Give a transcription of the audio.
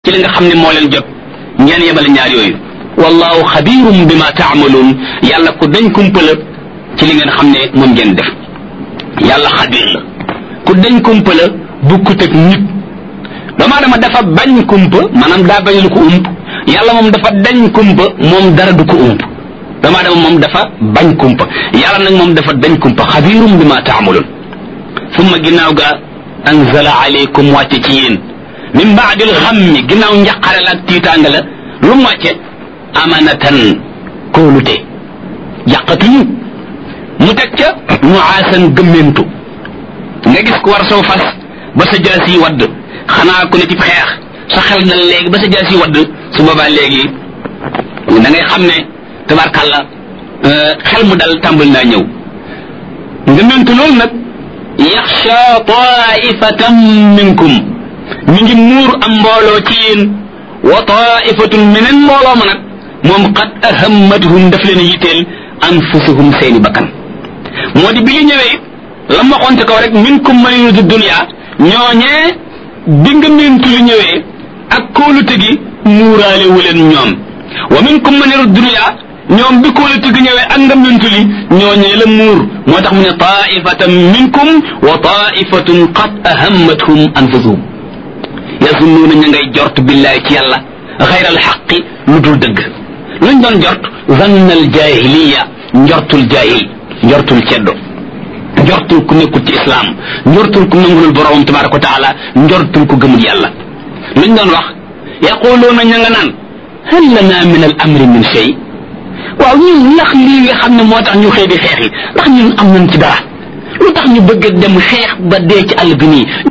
ci li nga xam ne moo leen jot ngeen yemale ñaar yooyu wallahu xabirum bima taamaluun yàlla ku dañ kumpa la ci li ngeen xam ne moom ngeen def yàlla xabir la ku dañ kumpa la bukkut ak nit doomu aadama dafa bañ kumpa maanaam daa bañ lu ko ump yàlla moom dafa dañ kumpa moom dara du ko ump doomu aadama moom dafa bañ kumpa yàlla nag moom dafa dañ kumpa xabirum bima taamaluun summa ginnaaw ga anzala aleykum wàcce ci yéen min baadil xammi ginnaaw njaqare la ak tiitaanga la lu mu wàcce amanatan kóolute yàqatuñu mu teg ca nuaasan gëmmentu nga gis ku war soo fas ba sa jaas yi wadd xanaa ku ne ci xeex sa xel dal léegi ba sa jaas yi wadd su boobaa léegi da ngay xam ne tabarkàlla xel mu dal tàmbali naa ñëw ngëmmentu loolu nag yaxsha taifatan minkum mi ngi muur am mbooloo ci yéen wa taifatun meneen mbooloo ma nag moom qad ahammatuhum daf leen yitteel anfusuhum seeni bakkan moo di bi nga ñëwee la ma waxoon ci kaw rek minkum man yuridu dunya ñooñee bi nga mentu li ñëwee ak kóolute gi muuraale wu leen ñoom wa minkum man yuridu dunya ñoom bi kóolute gi ñëwee ak nga mentu li ñooñee la muur moo tax mu ne taifatan minkum wa taifatun qad ahammatuhum anfusuhum yazunnuuna ña ngay jort billaay ci yàlla xayral xaqi lu dul dëgg luñ doon jort zannal jahiliya njortul jahil njortul ceddo njortul ku nekkul ci islam njortul ku nangulul borom tabaraka wa taala njortul ku gëmul yàlla luñ doon wax yaquluuna ña nga naan hal lana min al amri min shay waaw ñun ndax lii nga xam ne moo tax ñu xëy di xeex yi ndax ñun am nañ ci dara lu tax ñu bëgg dem xeex ba dee ci àll bi nii